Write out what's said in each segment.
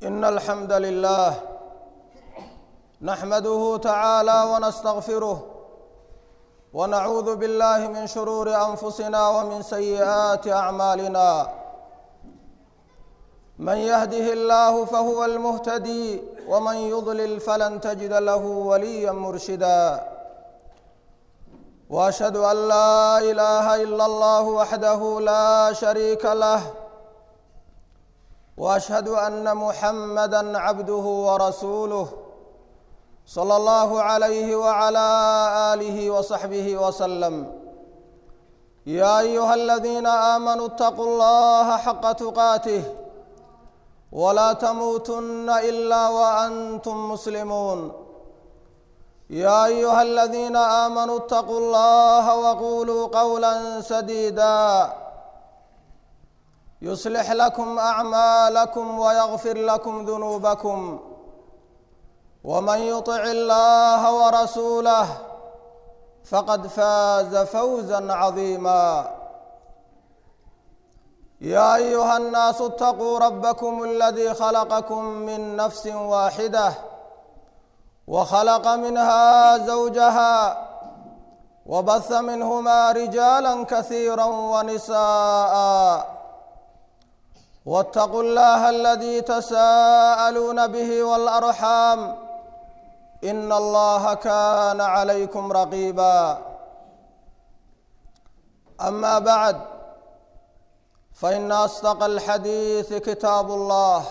إن الحمد لله نحمده تعالى ونستغفره ونعوذ بالله من شرور أنفسنا ومن سيئات أعمالنا من يهده الله فهو المهتدي ومن يضلل فلن تجد له وليا مرشدا واشهد ان لا اله الا الله وحده لا شريك له واشهد ان محمدا عبده ورسوله صلى الله عليه وعلى اله وصحبه وسلم يا ايها الذين امنوا اتقوا الله حق تقاته ولا تموتن الا وانتم مسلمون يا ايها الذين امنوا اتقوا الله وقولوا قولا سديدا يصلح لكم اعمالكم ويغفر لكم ذنوبكم ومن يطع الله ورسوله فقد فاز فوزا عظيما يا ايها الناس اتقوا ربكم الذي خلقكم من نفس واحده وخلق منها زوجها وبث منهما رجالا كثيرا ونساء واتقوا الله الذي تساءلون به والارحام ان الله كان عليكم رقيبا اما بعد فان اصدق الحديث كتاب الله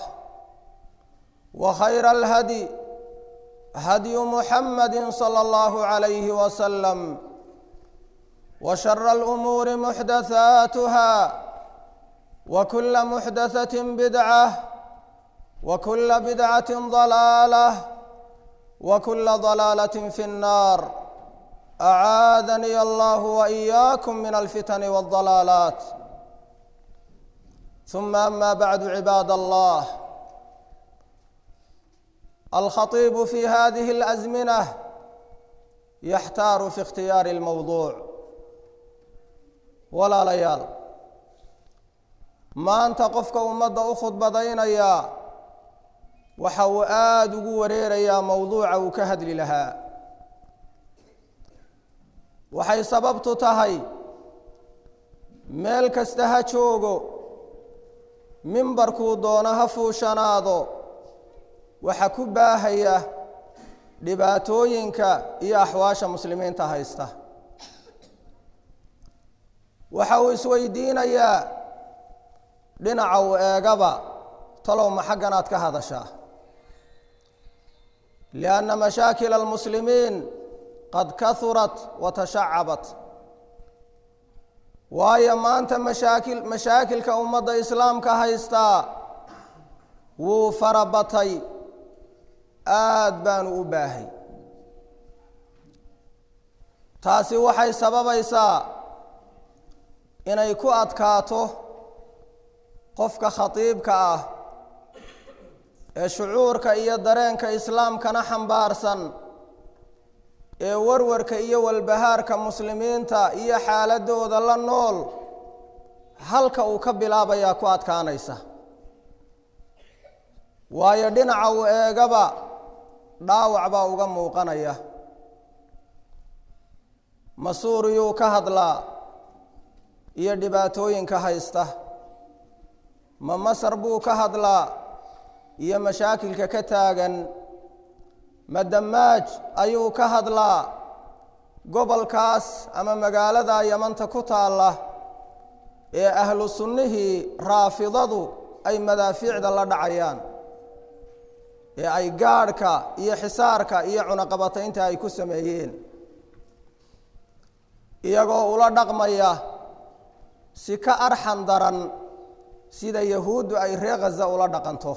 وخير الهدي هدي محمد صلى الله عليه وسلم وشر الامور محدثاتها وكل محدثه بدعه وكل بدعه ضلاله وكل ضلاله في النار اعاذني الله واياكم من الفتن والضلالات ثم اما بعد عباد الله الخطيب في هذه الازمنه يحتار في اختيار الموضوع ولا ليال maanta qofka ummadda u khudbadaynayaa waxa uu aada ugu wareerayaa mowduuca uu ka hadli lahaa waxay sababtu tahay meel kasta ha joogo mimbarkuu doono ha fuushanaado waxa ku baahaya dhibaatooyinka iyo axwaasha muslimiinta haysta waxa uu isweydiinayaa dhinaca uu eegaba talow ma xaggan aad ka hadashaa lianna mashaakila almuslimiin qad kahurat wa tashacabat waayo maanta mashaakil mashaakilka ummadda islaamka haystaa wuu farabatay aada baanu u baahay taasi waxay sababaysaa inay ku adkaato qofka khatiibka ah ee shucuurka iyo dareenka islaamkana xambaarsan ee warwarka iyo walbahaarka muslimiinta iyo xaaladooda la nool halka uu ka bilaabayaa ku adkaanaysa waayo dhinaca uu eegaba dhaawac baa uga muuqanaya ma suuriyuu ka hadlaa iyo dhibaatooyinka haysta ma masar buu ka hadlaa iyo mashaakilka ka taagan ma damaaj ayuu ka hadlaa gobolkaas ama magaalada yamanta ku taalla ee ahlu sunnihii raafidadu ay madaafiicda la dhacayaan ee ay gaadhka iyo xisaarka iyo cunaqabataynta ay ku sameeyeen iyagoo ula dhaqmaya si ka arxan daran sida yahuuddu ay ree khaza ula dhaqanto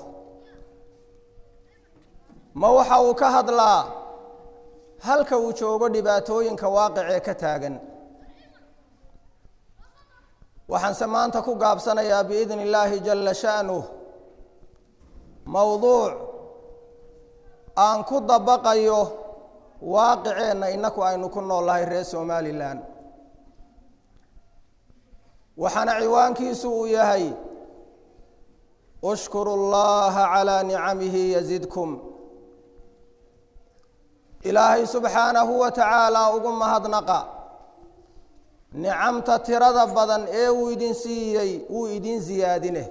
ma waxa uu ka hadlaa halka uu joogo dhibaatooyinka waaqicee ka taagan waxaanse maanta ku gaabsanayaa biidni illaahi jalla sha'nuh mowduuc aan ku dabaqayo waaqiceenna innaku aynu ku nool lahay reer somalilan waxaana ciwaankiisu uu yahay ushkuru llaha calaa nicamihi yazidkum ilaahay subxaanahu wa tacaalaa ugu mahadnaqa nicamta tirada badan ee uu idin siiyey wuu idin siyaadine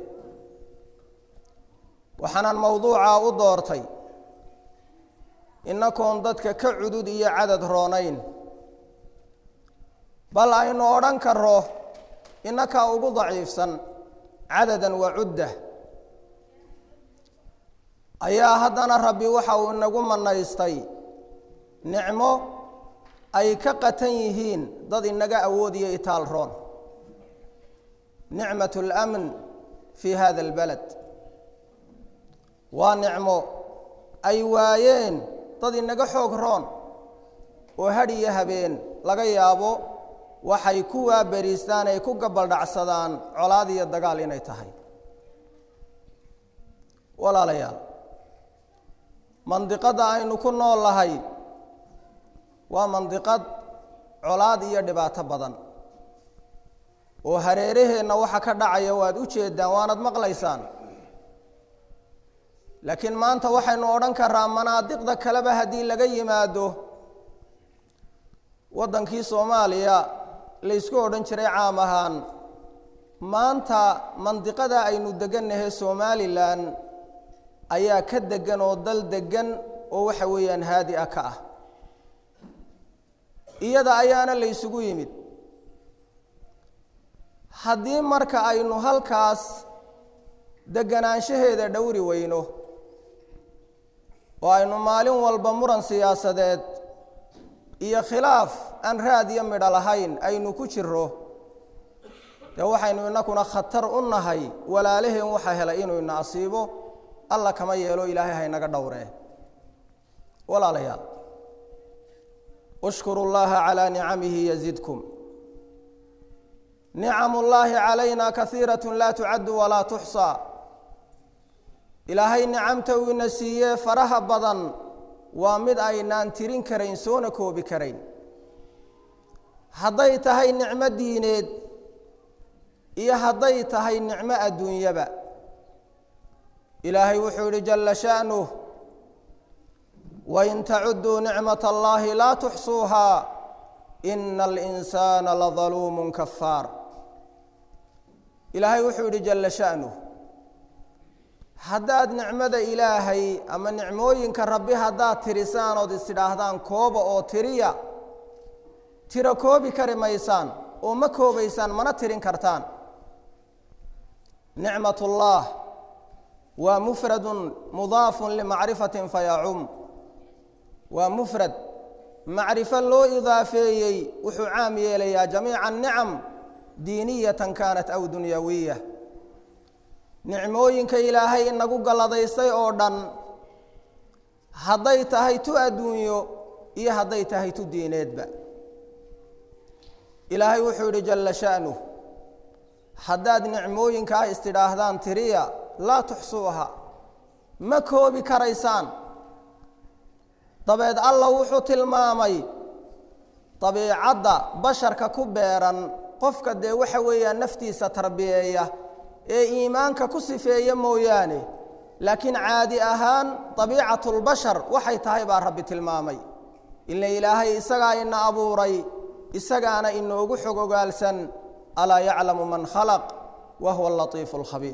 waxaanan mowduucaa u doortay innakoon dadka ka cudud iyo cadad roonayn bal aynu odhan karro innakaa ugu daciifsan cadadan wa cudda ayaa haddana rabbi waxa uu inagu manaystay nicmo ay ka qatan yihiin dad inaga awoodiyo itaal roon nicmat اlamn fi hada اlbalad waa nicmo ay waayeen dad inaga xoog roon oo hadh iyo habeen laga yaabo waxay ku waaberiistaan ay ku gabaldhacsadaan colaad iyo dagaal inay tahay walaalayaal mandiqadda aynu ku nool lahay waa mandiqad colaad iyo dhibaato badan oo hareeraheenna waxa ka dhacaya waad u jeedaan waanad maqlaysaan laakiin maanta waxaynu odhan karaa manaadiqda kaleba haddii laga yimaado waddankii soomaaliya laysku odhan jiray caam ahaan maanta mandiqada aynu degannahay somalilan ayaa ka degan oo dal degan oo waxa weeyaan haadi ah ka ah iyada ayaana la ysugu yimid haddii marka aynu halkaas deganaanshaheeda dhowri weyno oo aynu maalin walba muran siyaasadeed iyo khilaaf aan raad iyo midho lahayn aynu ku jiro dee waxaynu inakuna khatar u nahay walaalaheen waxa helay inuu ina asiibo alla kama yeelo ilaahay haynaga dhowree walaalayaal ushkuru llaha calaa nicamihi yazidkum nicam ullaahi calayna kaiirat laa tucaddu walaa tuxsaa ilaahay nicamta uu ina siiyee faraha badan waa mid aynaan tirin karayn soona koobi karayn hadday tahay nicmo diineed iyo hadday tahay nicmo adduunyaba ilaahay wuxuu yidhi jalla sha'nuh wain tacuduu nicmat allahi laa tuxsuuhaa ina alinsaana ladaluumun kafaar ilaahay wuxuu yidhi jalla sha'nuh haddaad nicmada ilaahay ama nicmooyinka rabbi haddaad tirisaan ood istidhaahdaan kooba oo tiriya tiro koobi kari maysaan oo ma koobaysaan mana tirin kartaan nicmat ullah waa mufradun mudaafun limacrifatin fayacum waa mufrad macrifo loo idaafeeyey wuxuu caam yeelayaa jamiica nicam diiniyatan kaanat aw dunyawiya nicmooyinka ilaahay inagu galladaystay oo dhan hadday tahay tu adduunyo iyo hadday tahay tu diineedba ilaahay wuxuu yidhi jalla sha'nuh haddaad nicmooyinkaa istidhaahdaan tiriya laa tuxsuuha ma koobi karaysaan dabeed alla wuxuu tilmaamay dabiicadda basharka ku beeran qofka dee waxa weeyaan naftiisa tarbiyeeya ee iimaanka ku sifeeya mooyaane laakiin caadi ahaan dabiicatulbashar waxay tahay baa rabbi tilmaamay ila ilaahay isagaa ina abuuray isagaana inoogu xog ogaalsan alaa yaclamu man khalaq wa huwa alatiifu alkhabiir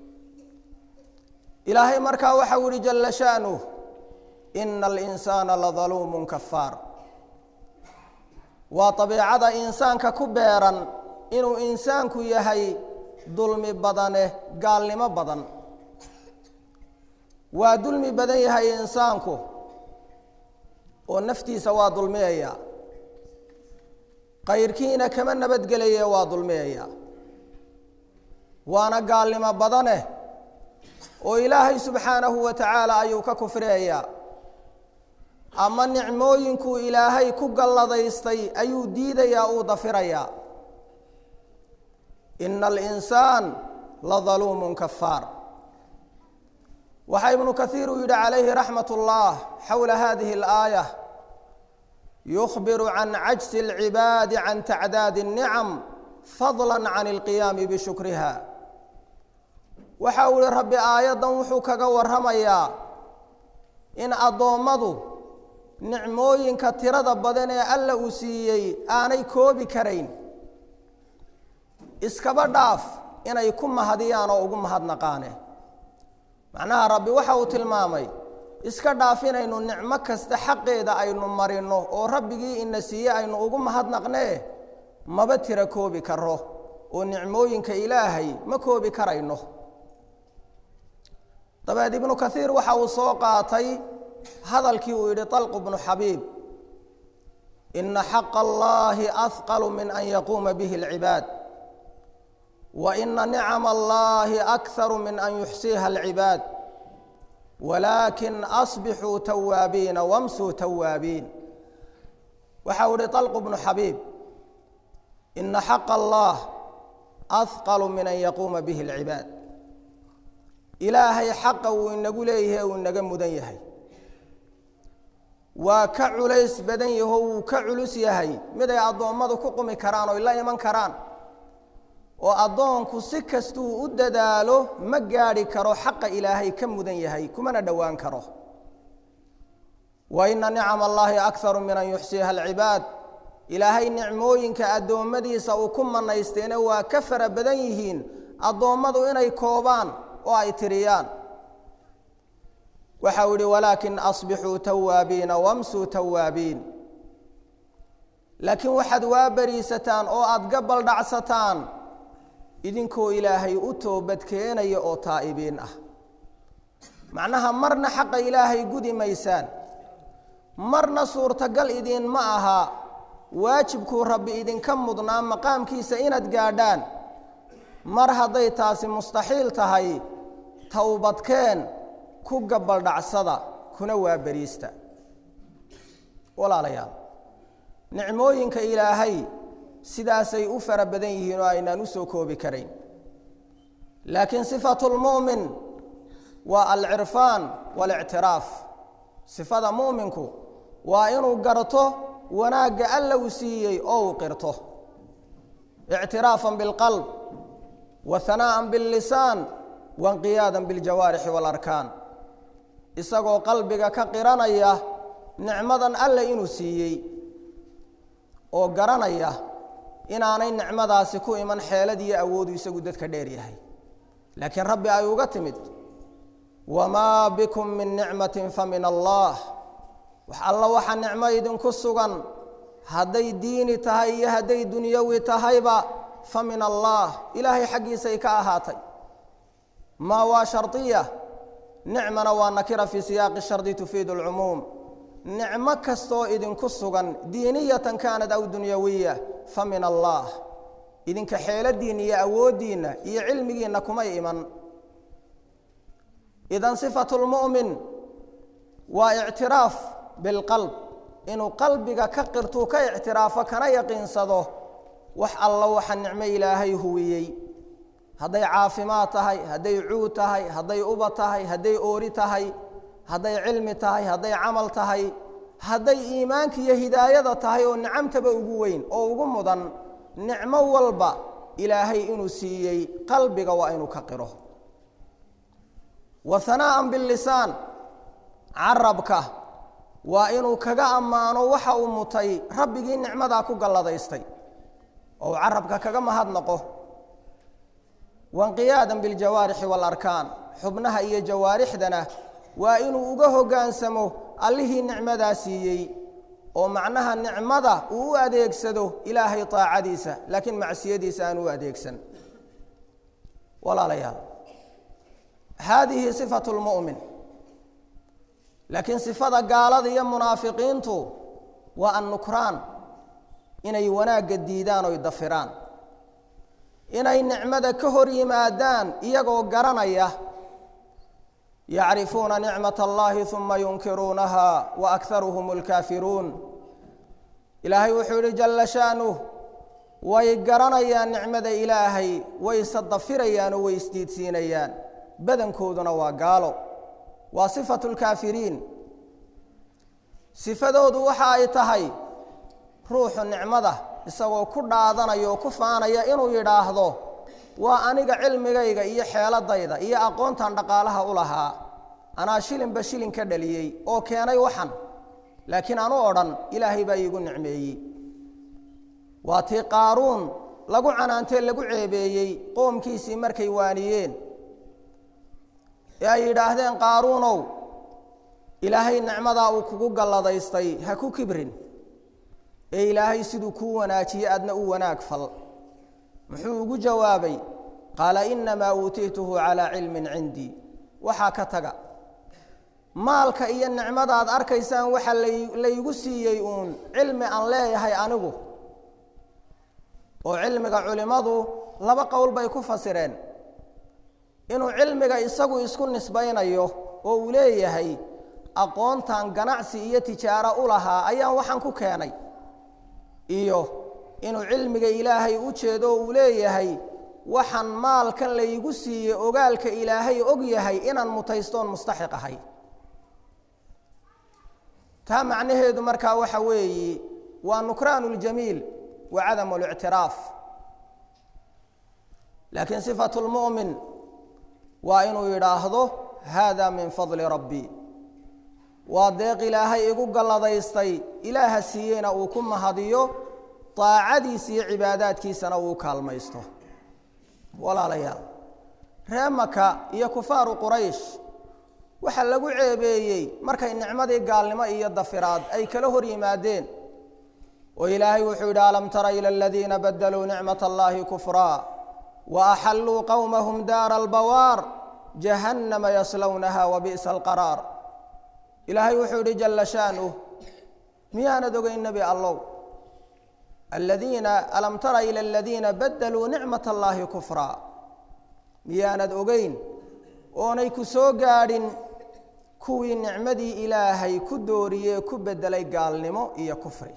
ilaahay markaa waxau yihi jalla sha'nuh ina alinsaana ladaluumun kafaar waa dabiicada insaanka ku beeran inuu insaanku yahay dulmi badane gaalnimo badan waa dulmi badan yahay insaanku oo naftiisa waa dulmiyaya kayrkiina kama nabadgelaye waa dulmiyaya waana gaalnimo badane oo ilaahay subxaanahu wa tacaala ayuu ka kufriyaya ama nicmooyinkuu ilaahay ku galladaystay ayuu diidayaa uu dafirayaa ina alinsaan ladaluumun kafaar waxaa ibnu kaiir uu yidhi calayhi raxmat ullah xowla hadihi alaaya yukhbiru can cajsi alcibaadi can tacdaadi الnicam fadla can اlqiyaami bishukriha waxa uu ihi rabbi aayaddan wuxuu kaga warramayaa in addoommadu nicmooyinka tirada badan ee alla uu siiyey aanay koobi karayn iskaba dhaaf inay ku mahadiyaan oo ugu mahadnaqaane macnaha rabbi waxa uu tilmaamay iska dhaaf inaynu nicmo kasta xaqeeda aynu marino oo rabbigii ina siiye aynu ugu mahadnaqnee maba tira koobi karo oo nicmooyinka ilaahay ma koobi karayno dabeed ibnu kaiir waxa uu soo qaatay hadalkii uu yidhi طalq bnu xabiib ina xaqa allahi ahqalu min an yaquuma bihi اlcibaad wa ina nicama allahi akharu min an yuxsiiha اlcibaad walaakin asbixuu tawaabiina wamsuu tawaabiin waxa uu yihi طalq bnu xabiib ina xaqa allah ahqalu min an yaquuma bihi اlcibaad ilaahay xaqa uu inagu leeyahay uu inaga mudan yahay waa ka culays badan yaho wuu ka culus yahay mid ay addoommadu ku qumi karaan oo la iman karaan oo addoonku si kastuu u dadaalo ma gaadhi karo xaqa ilaahay ka mudan yahay kumana dhowaan karo wa ina nicama allaahi akharu min an yuxsiiha alcibaad ilaahay nicmooyinka addoommadiisa uu ku manaysteena waa ka fara badan yihiin addoommadu inay koobaan oo ay tiriyaan waxa uu yihi walaakin asbixuu tawaabiina wamsuu tawaabiin laakiin waxaad waa beriisataan oo aada gabal dhacsataan idinkoo ilaahay u toobad keenaya oo taa'ibiin ah macnaha marna xaqa ilaahay gudi maysaan marna suurtagal idiin ma aha waajibkuu rabbi idinka mudnaa maqaamkiisa inaad gaadhaan mar hadday taasi mustaxiil tahay towbadkeen ku gabaldhacsada kuna waa beriista walaalayaal nicmooyinka ilaahay sidaasay u fara badan yihiin oo aynaan u soo koobi karayn laakiin sifatu lmu'min waa alcirfaan waalictiraaf sifada mu'minku waa inuu garto wanaagga alla uu siiyey oo uu qirto ictiraafan bilqalb wa hanaa'an billisaan wainqiyaadan biljawaarixi waalarkaan isagoo qalbiga ka qiranaya nicmadan alle inuu siiyey oo garanaya inaanay nicmadaasi ku iman xeelad iyo awoodu isagu dadka dheer yahay laakiin rabbi ay uga timid wamaa bikum min nicmatin fa min allah wax alla waxa nicmo idinku sugan hadday diini tahay iyo hadday dunyawi tahayba fa min allah ilaahay xaggiisay ka ahaatay maa waa shardiya nicmana waa nakira fii siyaaqi shardi tufiidu alcumuum nicmo kastoo idinku sugan diiniyatan kaanad aw dunyawiya fa min allah idinka xeeladiinna iyo awooddiinna iyo cilmigiinna kumay iman idan sifatu lmu'min waa ictiraaf bilqalb inuu qalbiga ka qirtuu ka ictiraafo kana yaqiinsado wax alla waxa nicmo ilaahay huwiyey hadday caafimaad tahay hadday cuud tahay hadday uba tahay hadday oori tahay hadday cilmi tahay hadday camal tahay hadday iimaanka iyo hidaayada tahay oo nicamtaba ugu weyn oo ugu mudan nicmo walba ilaahay inuu siiyey qalbiga waa inuu ka qiro wa hanaa'an billisaan carabka waa inuu kaga ammaano waxa uu mutay rabbigii nicmadaa ku galladaystay oo uu carabka kaga mahadnaqo wainqiyaadan biljawaarixi waalarkaan xubnaha iyo jawaarixdana waa inuu uga hoggaansamo allihii nicmadaa siiyey oo macnaha nicmada uu u adeegsado ilaahay taacadiisa laakiin macsiyadiisa aan u adeegsan walaalayaal haadihi sifatu lmu'min laakiin sifada gaalada iyo munaafiqiintu waa annukraan inay wanaagga diidaan oy dafiraan inay nicmada ka hor yimaadaan iyagoo garanaya yacrifuuna nicmat allahi uma yunkiruunaha wa akharuhum alkaafiruun ilaahay wuxuu yihi jalla sha'nuh way garanayaan nicmada ilaahay wayse dafirayaan oo way isdiidsiinayaan badankooduna waa gaalo waa sifatu lkaafiriin sifadoodu waxa ay tahay ruuxu nicmada isagoo ku dhaadanaya oo ku faanaya inuu yidhaahdo waa aniga cilmigayga iyo xeeladayda iyo aqoontan dhaqaalaha u lahaa anaa shilinba shilin ka dhaliyey oo keenay waxan laakiin anu odhan ilaahay baa iigu nicmeeyey waa tii qaaruun lagu canaantee lagu ceebeeyey qoomkiisii markay waaniyeen ee ay yidhaahdeen qaaruunow ilaahay nicmadaa uu kugu galladaystay ha ku kibrin ee ilaahay siduu kuu wanaajiyey adna u wanaag fal muxuu ugu jawaabay qaala innamaa uutiituhu calaa cilmin cindii waxaa ka taga maalka iyo nicmadaad arkaysaan waxa laygu siiyey uun cilmi aan leeyahay anigu oo cilmiga culimmadu laba qowl bay ku fasireen inuu cilmiga isagu isku nisbaynayo oo uu leeyahay aqoontan ganacsi iyo tijaaro u lahaa ayaan waxaan ku keenay iyo inuu cilmiga ilaahay u jeedo oo uu leeyahay waxaan maalkan laygu siiyey ogaalka ilaahay og yahay inaan mutaystoon mustaxiq ahay taa macnaheedu markaa waxa weeye waa nukraanu ljamiil wa cadamu lictiraaf laakiin sifatu lmu'min waa inuu yidhaahdo haada min fadli rabbii waa deeq ilaahay igu galladaystay ilaaha siiyeyna uu ku mahadiyo daacadiisa iyo cibaadaadkiisana uu kaalmaysto walaalayaal ree maka iyo kufaaru quraysh waxaa lagu ceebeeyey markay nicmadii gaalnimo iyo dafiraad ay kala hor yimaadeen oo ilaahay wuxuu yidhi alam tara ila aladiina badaluu nicmat allahi kufraa wa axalluu qowmahum daara albawaar jahannama yaslownaha wa bi'sa alqaraar ilaahay wuxuu yidhi jalla shaanuh miyaanad ogeyn nebi allow aladiina alam tara ila aladiina badaluu nicmat allaahi kufraa miyaanad ogeyn oonay ku soo gaadhin kuwii nicmadii ilaahay ku dooriyee ku bedelay gaalnimo iyo kufri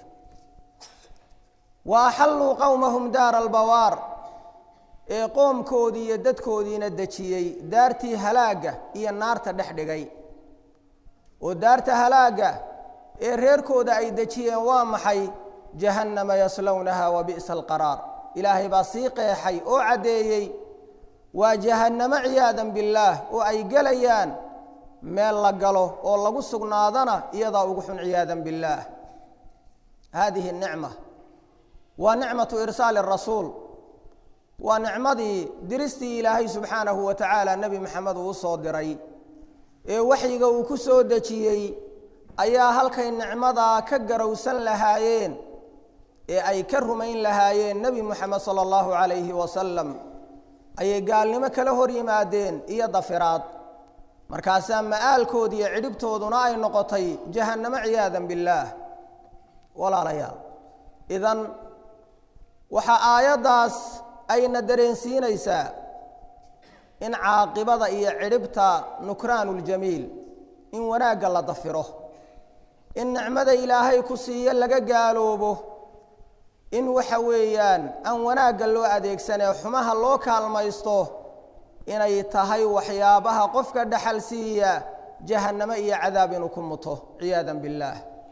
wa axalluu qowmahum daara albawaar ee qoomkoodii iyo dadkoodiina dejiyey daartii halaagga iyo naarta dhex dhigay oo daarta halaagga ee reerkooda ay dejiyeen waa maxay jahannama yaslownaha wa bi'sa alqaraar ilaahay baa sii qeexay oo caddeeyey waa jahannamo ciyaadan billaah oo ay gelayaan meel la galo oo lagu sugnaadana iyadaa ugu xun ciyaadan billaah haadihi nicma waa nicmatu irsaali rasuul waa nicmadii diristii ilaahay subxaanahu wa tacaala nebi maxamed uu usoo diray ee waxyiga uu ku soo dejiyey ayaa halkay nicmadaa ka garowsan lahaayeen ee ay ka rumayn lahaayeen nebi moxamed sala allahu calayhi wasalam ayay gaalnimo kala hor yimaadeen iyo dafiraad markaasaa ma'aalkoodi iyo cidhibtooduna ay noqotay jahannamo ciyaadan billaah walaalayaal idan waxaa aayaddaas ayna dareensiinaysaa in caaqibada iyo cidhibta nukraanuljamiil in wanaagga la dafiro in nicmada ilaahay ku siiyo laga gaaloobo in waxa weeyaan aan wanaagga loo adeegsanee xumaha loo kaalmaysto inay tahay waxyaabaha qofka dhaxal siiya jahannamo iyo cadaab inuu ku muto ciyaadan billaah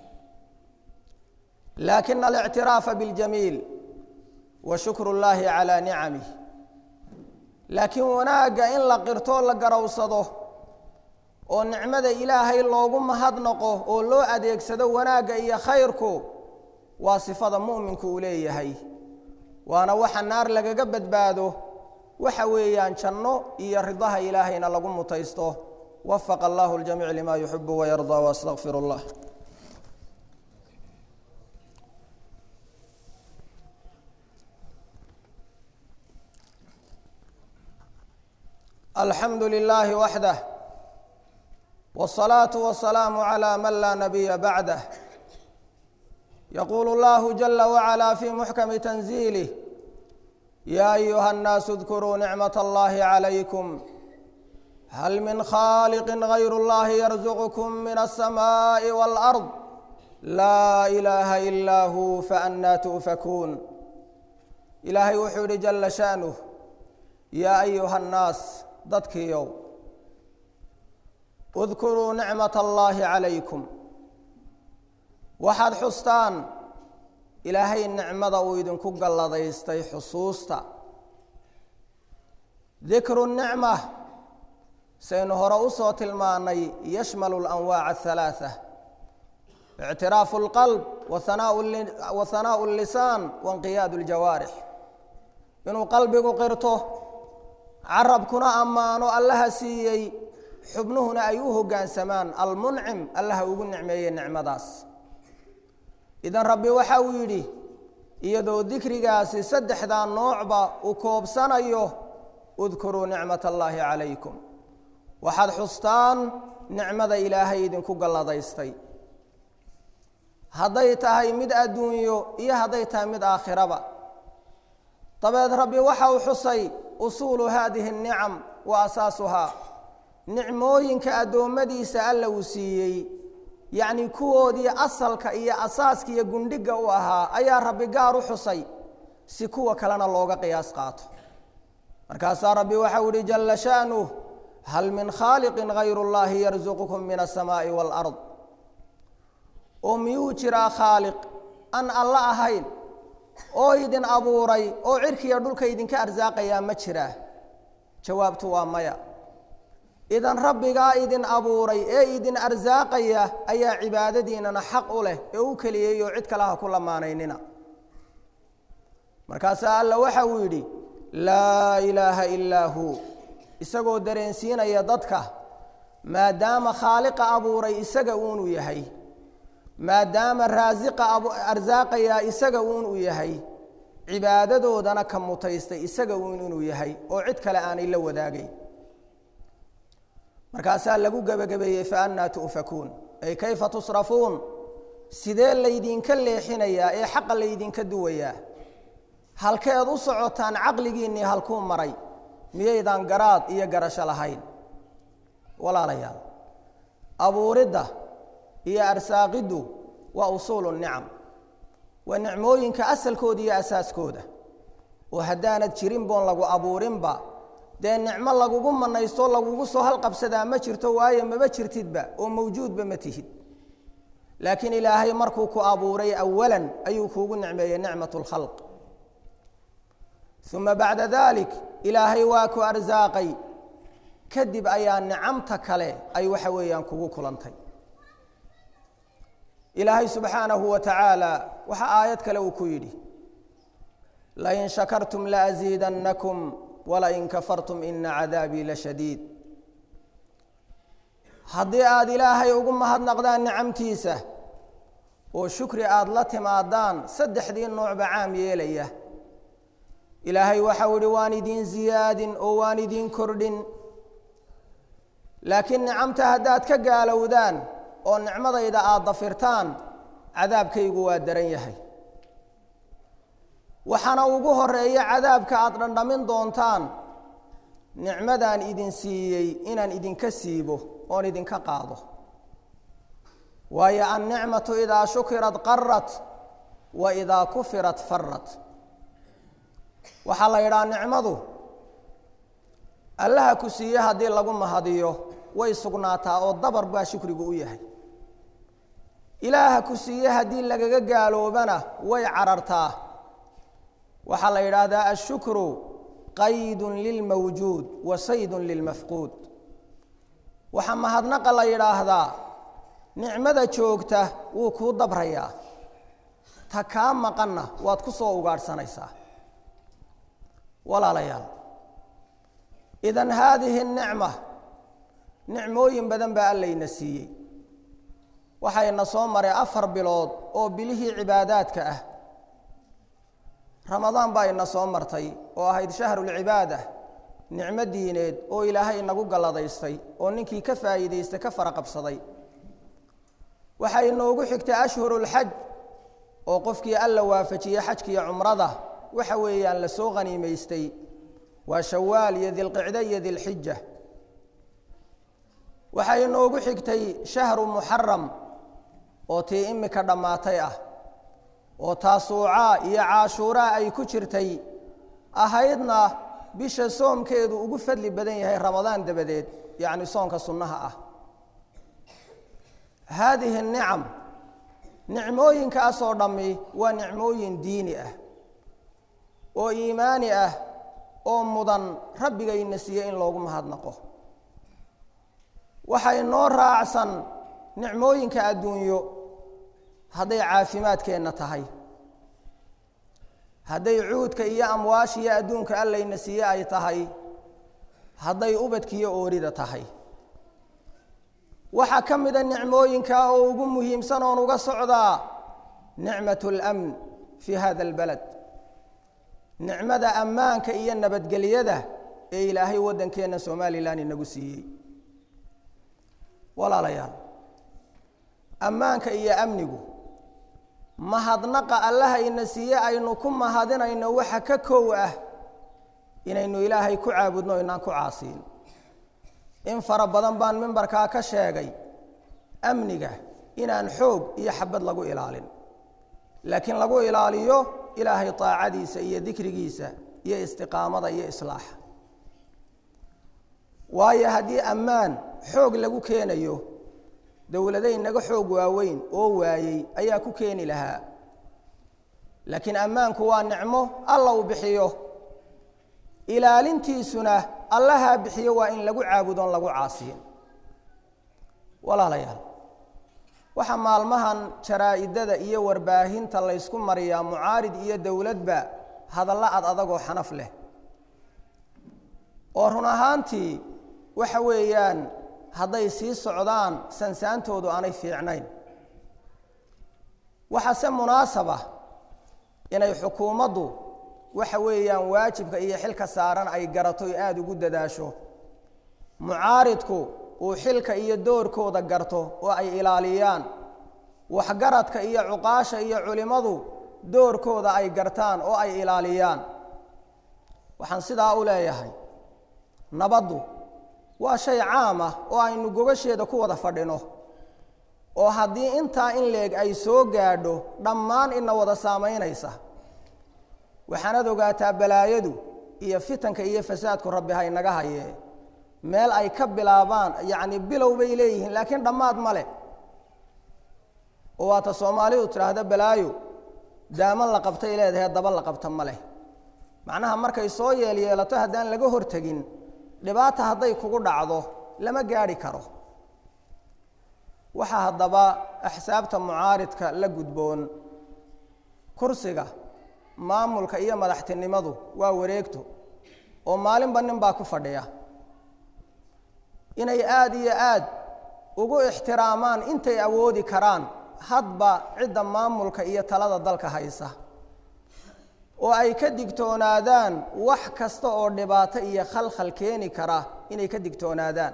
laakina alictiraafa biاljamiil wa shukru اllaahi calaa nicamih laakiin wanaagga in la qirtoo la garowsado oo nicmada ilaahay loogu mahadnaqo oo loo adeegsado wanaagga iyo khayrku waa sifada mu'minku uu leeyahay waana waxa naar lagaga badbaado waxa weeyaan janno iyo ridaha ilaahayna lagu mutaysto wafaqa allahu ljamiic lima yuxibu wayardaa waastaqfir اllah alxamdu lilaahi waxdah wالصalaaةu wasalaamu عlى man laa nabiya bacdah yaquulu اllahu jala wacalaa fi muxkami tanziilih ya ayuha اnnaasu اdkuruu nicmaة allahi عalaykum hal min khaaliqi gayr اllahi yarzuqkum min الsamaaءi wاlأrض laa ilaaha ilaa hu faannaa tu'fakuun ilaahay wuxuu yihi jala sha'nuh yaa ayuha اnnaas dadkiiow udkuruu nicmat allaahi calaykum waxaad xustaan ilaahay nicmada uu idinku galladaystay xusuusta dikru nicma saynu hore usoo tilmaanay yashmalu alanwaaca athalaatha ictiraafu اlqalb wa hanaau اllisaan wainqiyaadu اljawaarix inuu qalbigu qirto carabkuna ammaano allaha siiyey xubnuhuna ay u hoggaansamaan almuncim allaha ugu nicmeeyey nicmadaas idan rabbi waxa uu yidhi iyadoo dikrigaasi saddexdaa noocba uu koobsanayo udkuruu nicmat allaahi calaykum waxaad xustaan nicmada ilaahay idinku galladaystay hadday tahay mid adduunyo iyo hadday tahay mid aakhiraba dabeed rabbi waxa uu xusay usuulu haadihi اnicam wa asaasuhaa nicmooyinka addoommadiisa alla uu siiyey yacni kuwoodii asalka iyo asaaska iyo gundhiga u ahaa ayaa rabbi gaar u xusay si kuwa kalena looga qiyaas qaato markaasaa rabbi waxau ihi jalla sha'nuh hal min khaaliqin hayru اllahi yarsuqukum min aلsamaaءi wاlأrض oo miyuu jiraa khaaliq aan alla ahayn oo idin abuuray oo cirkiya dhulka idinka arsaaqayaa ma jiraa jawaabtu waa maya idan rabbigaa idin abuuray ee idin arsaaqaya ayaa cibaadadiinana xaq u leh ee u keliyey oo cid kale ha ku lamaanaynina markaasaa alla waxa uu yidhi laa ilaaha ilaa huu isagoo dareensiinaya dadka maadaama khaaliqa abuuray isaga uunu yahay maadaama raasiqa arsaaqayaa isaga uun uu yahay cibaadadoodana ka mutaystay isaga uun inuu yahay oo cid kale aanay la wadaagayn markaasaa lagu gebagabeeyey fa annaa tu'fakuun ay kayfa tusrafuun sidee laydinka leexinayaa ee xaqa laydinka duwayaa halkeed u socotaan caqligiinnii halkuu maray miyaydaan garaad iyo garasho lahayn walaalayaal abuuridda iyo arsaaqiddu waa usuulu nicam waa nicmooyinka asalkooda iyo asaaskooda oo haddaanad jirin boon lagu abuurinba dee nicmo lagugu manaysto lagugu soo halqabsadaa ma jirto waayo maba jirtidba oo mawjuudba ma tihid laakiin ilaahay markuu ku abuuray awalan ayuu kuugu nicmeeyey nicmat lkhalq uma bacda dalik ilaahay waa ku arsaaqay kadib ayaa nicamta kale ay waxa weeyaan kugu kulantay ilaahay subxaanahu wa tacaala waxaa aayad kale uu ku yidhi lain shakartum laasiidannakum walain kafartum ina cadaabii lashadiid haddii aada ilaahay ugu mahadnaqdaan nicamtiisa oo shukri aada la timaadaan saddexdii noocba caam yeelaya ilaahay waxau ihi waan idiin ziyaadin oo waan idiin kordhin laakiin nicamta haddaad ka gaalowdaan oo nicmadayda aada dafirtaan cadaabkaygu waa daran yahay waxaana ugu horeeya cadaabka aada dhandhamin doontaan nicmadaan idin siiyey inaan idinka siibo oon idinka qaado waayo annicmatu idaa shukirat qarat wa idaa kufirat farat waxaa la yidhaha nicmadu allaha ku siiye haddii lagu mahadiyo way sugnaataa oo dabar baa shukrigu u yahay ilaaha ku siiye haddii lagaga gaaloobana way carartaa waxaa la yidhaahdaa ashukru qaydun lilmawjuud wa saydun lilmafquud waxaa mahadnaqa la yidhaahdaa nicmada joogta wuu kuu dabrayaa ta kaa maqanna waad ku soo ugaadhsanaysaa walaalayaal idan haadihi nicma nicmooyin badan baa allayna siiyey waxayna soo maray afar bilood oo bilihii cibaadaadka ah ramadaan baa ina soo martay oo ahayd shahrulcibaada nicmo diineed oo ilaahay inagu galladaystay oo ninkii ka faa'iidaystay ka fara qabsaday waxaa inoogu xigtay ashhurulxaj oo qofkii alla waafajiyey xajkiiyo cumrada waxa weeyaan la soo khaniimaystay waa shawaal iyo dilqicde iyo dilxija waxaa inoogu xigtay shahru muxaram oo tii imika dhammaatay ah oo taasuucaa iyo caashuuraa ay ku jirtay ahaydna bisha soomkeedu ugu fadli badan yahay ramadaan dabadeed yacni soonka sunnaha ah haadihi nicam nicmooyinkaasoo dhammi waa nicmooyin diini ah oo iimaani ah oo mudan rabbigayna siiye in loogu mahadnaqo waxay noo raacsan nicmooyinka adduunyo hadday caafimaadkeenna tahay hadday cuudka iyo amwaashiyo adduunka allayna siiye ay tahay hadday ubadkiyo oorida tahay waxaa ka mida nicmooyinka oo ugu muhiimsan oon uga socdaa nicmat اlamn fi hada اlbalad nicmada ammaanka iyo nabadgelyada ee ilaahay waddankeenna somalilan inagu siiyey walaalayaal ammaanka iyo amnigu mahadnaqa allaha ina siiye aynu ku mahadinayno waxa ka kow ah inaynu ilaahay ku caabudno inaan ku caasiin in fara badan baan mimbarkaa ka sheegay amniga inaan xoog iyo xabad lagu ilaalin laakiin lagu ilaaliyo ilaahay taacadiisa iyo dikrigiisa iyo istiqaamada iyo islaaxa waayo haddii ammaan xoog lagu keenayo dowladay naga xoog waaweyn oo waayey ayaa ku keeni lahaa laakiin ammaanku waa nicmo alla uu bixiyo ilaalintiisuna allahaa bixiyo waa in lagu caabudoon lagu caasiyin walaalayaal waxaa maalmahan jaraa-idada iyo warbaahinta laysku mariyaa mucaarid iyo dowladba hadallo ad adagoo xanaf leh oo run ahaantii waxa weeyaan hadday sii socdaan sansaantoodu aanay fiicnayn waxaase munaasaba inay xukuumaddu waxa weeyaan waajibka iyo xilka saaran ay garato aada ugu dadaasho mucaaridku uu xilka iyo doorkooda garto oo ay ilaaliyaan waxgaradka iyo cuqaasha iyo culimmadu doorkooda ay gartaan oo ay ilaaliyaan waxaan sidaa u leeyahay nabaddu waa shay caam ah oo aynu gogasheeda ku wada fadhino oo haddii intaa in leeg ay soo gaadho dhammaan ina wada saamaynaysa waxaanaad ogaataa balaayadu iyo fitanka iyo fasaadku rabbi ha inaga hayee meel ay ka bilaabaan yacni bilow bay leeyihiin laakiin dhammaad ma leh oo waata soomaalidu tidhaahda balaayo daaman la qabtay leedahay daba la qabta ma leh macnaha markay soo yeelyeelato haddaan laga hortegin dhibaata hadday kugu dhacdo lama gaadhi karo waxaa haddaba axsaabta mucaaridka la gudboon kursiga maamulka iyo madaxtinimadu waa wareegto oo maalinba nin baa ku fadhiya inay aada iyo aad ugu ixtiraamaan intay awoodi karaan hadba cidda maamulka iyo talada dalka haysa oo ay ka digtoonaadaan wax kasta oo dhibaato iyo khalkhal keeni kara inay ka digtoonaadaan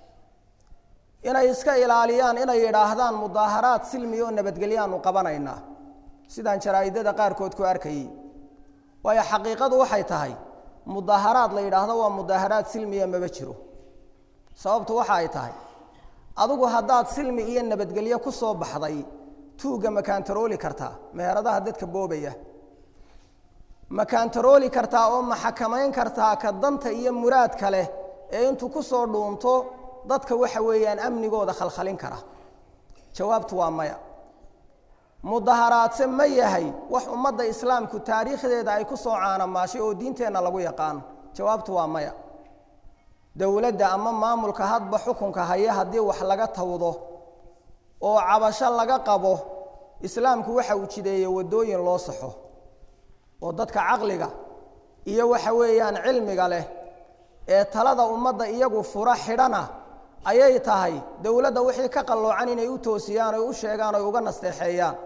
inay iska ilaaliyaan inay yidhaahdaan mudaaharaad silmi oo nabadgelyaanu qabanaynaa sidaan jaraa-idada qaarkood ku arkayey waayo xaqiiqadu waxay tahay mudaaharaad la yidhaahdo waa mudaaharaad silmiya maba jiro sababtu waxa ay tahay adigu haddaad silmi iyo nabadgelyo ku soo baxday tuugga ma kaantarooli kartaa meheradaha dadka boobaya ma kaantarooli kartaa oo ma xakamayn kartaa ka danta iyo muraadka leh ee intuu ku soo dhuunto dadka waxa weeyaan amnigooda khalkhalin kara jawaabtu waa maya mudaharaadse ma yahay wax ummadda islaamku taariikhdeeda ay ku soo caanamaashay oo diinteenna lagu yaqaan jawaabtu waa maya dowladda ama maamulka hadba xukunka haya haddii wax laga tawdo oo cabasho laga qabo islaamku waxa uu jideeyey waddooyin loo saxo oo dadka caqliga iyo waxa weeyaan cilmiga leh ee talada ummadda iyagu fura xidhana ayay tahay dowladda wixii ka qalloocan inay u toosiyaan oy u sheegaan oy uga nasteexeeyaan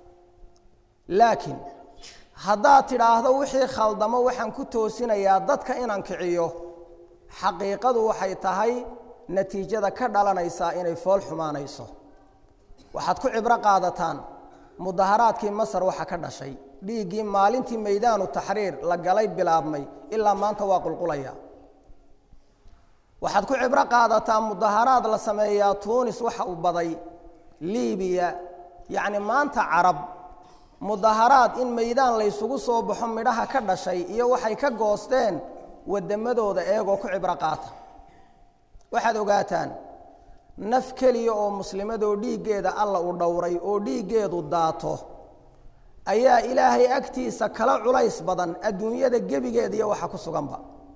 laakiin haddaad tidhaahdo wixii khaldamo waxaan ku toosinayaa dadka inaan kiciyo xaqiiqadu waxay tahay natiijada ka dhalanaysaa inay fool xumaanayso waxaad ku cibro qaadataan mudaharaadkii masar waxa ka dhashay dhiiggii maalintii maydaanu taxriir la galay bilaabmay ilaa maanta waa qulqulaya waxaad ku cibro qaadataa mudaharaad la sameeyaa tuunis waxa uu baday libiya yacni maanta carab mudaharaad in maydaan laysugu soo baxo midhaha ka dhashay iyo waxay ka goosteen waddamadooda eegoo ku cibro qaata waxaad ogaataan naf keliya oo muslimadoo dhiiggeeda alla u dhowray oo dhiiggeedu daato ayaa ilaahay agtiisa kala culays badan adduunyada gebigeeda iyo waxa ku suganba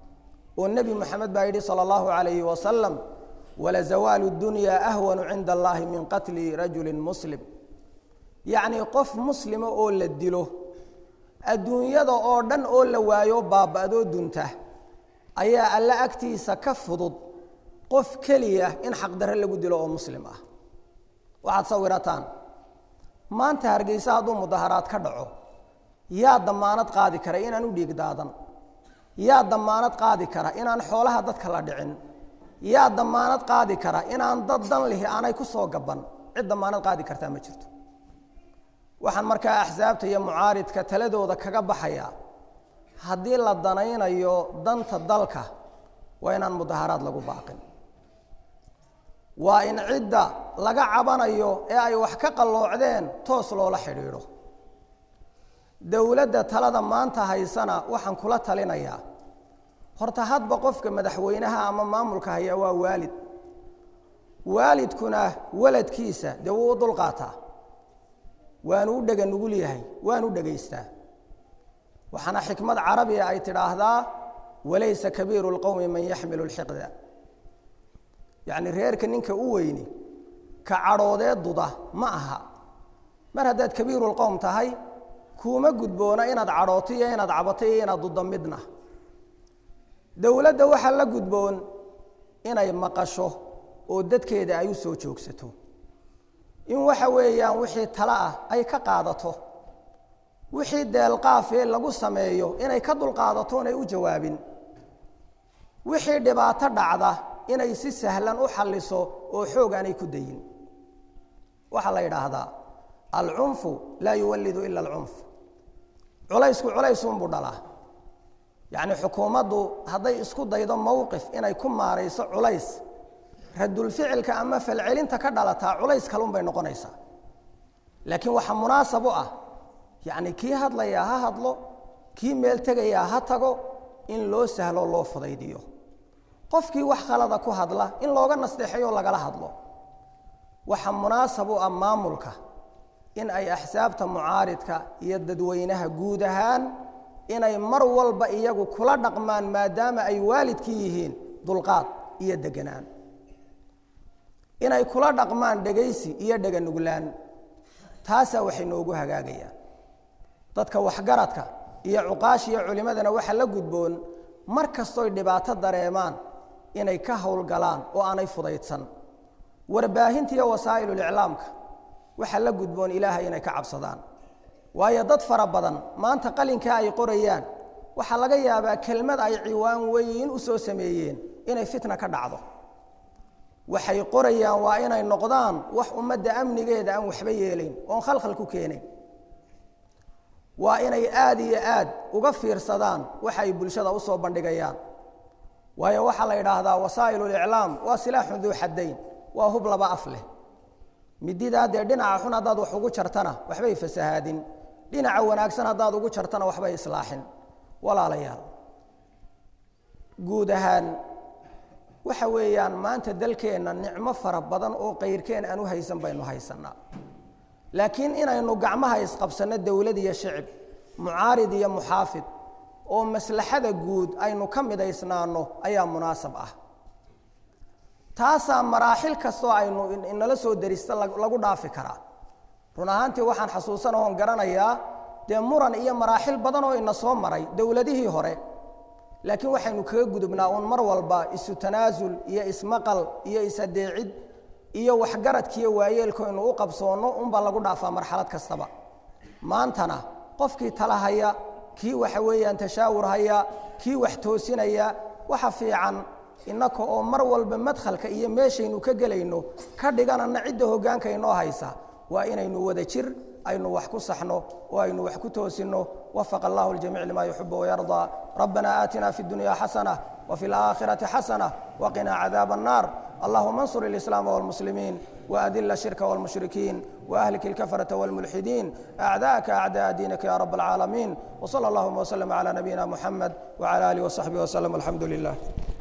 oo nebi moxamed baa yidhi sala allahu calayhi wasalam walazawaalu dunyaa ahwanu cinda allahi min qatli rajulin muslim yacnii qof muslima oo la dilo adduunyada oo dhan oo la waayo baaba'doo dunta ayaa alle agtiisa ka fudud qof keliya in xaqdarre lagu dilo oo muslim ah waxaad sawirataan maanta hargeysa hadduu mudaharaad ka dhaco yaa damaanad qaadi kara inaan u dhiig daadan yaa damaanad qaadi kara inaan xoolaha dadka la dhicin yaa damaanad qaadi kara inaan dad dan lihi aanay ku soo gaban cid damaanad qaadi kartaa ma jirto waxaan markaa axsaabta iyo mucaaridka taladooda kaga baxayaa haddii la danaynayo danta dalka waa inaan mudaharaad lagu baaqin waa in cidda laga cabanayo ee ay wax ka qalloocdeen toos loola xidhiidho dowladda talada maanta haysana waxaan kula talinayaa horta hadba qofka madaxweynaha ama maamulka haya waa waalid waalidkuna waladkiisa dee wuu u dulqaataa waanu u dhega nugul yahay waanu dhegaystaa waxaana xikmad carabiga ay tidhaahdaa walaysa kabiiru lqowmi man yaxmilu lxiqda yacni reerka ninka u weyni ka cadhoodee duda ma aha mar haddaad kabiirulqowm tahay kuuma gudboona inaad cadhooto iyo inaad cabato iyo inaad duddo midna dowladda waxaa la gudboon inay maqasho oo dadkeeda ay u soo joogsato in waxa weeyaan wixii tale ah ay ka qaadato wixii deelqaafee lagu sameeyo inay ka dulqaadato inay u jawaabin wixii dhibaato dhacda inay si sahlan u xalliso oo xoog aanay ku dayin waxaa la yidhaahdaa alcunfu laa yuwallidu ila alcunf culaysku culaysuunbuu dhalaa yacni xukuumaddu hadday isku daydo mowqif inay ku maarayso culays radulficilka ama falcelinta ka dhalataa culays kalun bay noqonaysaa laakiin waxaa munaasab u ah yacni kii hadlayaa ha hadlo kii meel tegayaa ha tago in loo sahlo loo fudaydiyo qofkii wax khalada ku hadla in looga nasteexeyo lagala hadlo waxaa munaasab u ah maamulka in ay axsaabta mucaaridka iyo dadweynaha guud ahaan inay mar walba iyagu kula dhaqmaan maadaama ay waalidkii yihiin dulqaad iyo deganaan inay kula dhaqmaan dhegaysi iyo dheganuglaan taasaa waxay noogu hagaagayaan dadka waxgaradka iyo cuqaash iyo culimmadana waxaa la gudboon mar kastooy dhibaato dareemaan inay ka howlgalaan oo aanay fudaydsan warbaahinta iyo wasaa'iluliclaamka waxaa la gudboon ilaahay inay ka cabsadaan waayo dad fara badan maanta qalinkaa ay qorayaan waxaa laga yaabaa kelmad ay ciwaan weyn u soo sameeyeen inay fitna ka dhacdo waxay qorayaan waa inay noqdaan wax ummadda amnigeeda aan waxba yeelayn oon khalkhal ku keenayn waa inay aada iyo aad uga fiirsadaan waxa ay bulshada usoo bandhigayaan waayo waxaa la yidhaahdaa wasaa'iluliclaam waa silaaxun duu xaddayn waa hub laba af leh mididaa dee dhinaca xun haddaad wax ugu jartana waxbay fasahaadin dhinaca wanaagsan haddaad ugu jartana waxbay islaaxin walaalayaal guud ahaan waxa weeyaan maanta dalkeenna nicmo fara badan oo kayrkeen aan u haysan baynu haysanaa laakiin inaynu gacmaha isqabsanno dowlad iyo shicib mucaarid iyo muxaafid oo maslaxada guud aynu ka midaysnaano ayaa munaasab ah taasaa maraaxil kastoo aynu inala soo derista lagu dhaafi karaa run ahaantii waxaan xasuusana oon garanayaa dee muran iyo maraaxil badan oo ina soo maray dowladihii hore laakiin waxaynu kaga gudubnaa uun mar walba isu tanaasul iyo ismaqal iyo isadeecid iyo waxgaradkiiyo waayeelkoynu u qabsoonno unbaa lagu dhaafaa marxalad kastaba maantana qofkii tala haya kii waxa weeyaan tashaawur haya kii wax toosinaya waxa fiican innaka oo mar walba madkhalka iyo meeshaynu ka gelayno ka dhiganana cidda hoggaanka inoo haysa waa inaynu wada jir aynu wax ku saxno oo aynu wax ku toosinno wafaqa allahu ljamiic lima yuxibu wayardaa rabbana aatina fi اdunya xasana وفي الآخرة حسنة وقنا عذاب النار اللهم انصر الإسلام والمسلمين وأذل الشرك والمشركين وأهلك الكفرة والملحدين أعداءك أعداء دينك يا رب العالمين وصلى اللهم وسلم على نبينا محمد وعلى آله وصحبه وسلم الحمد لله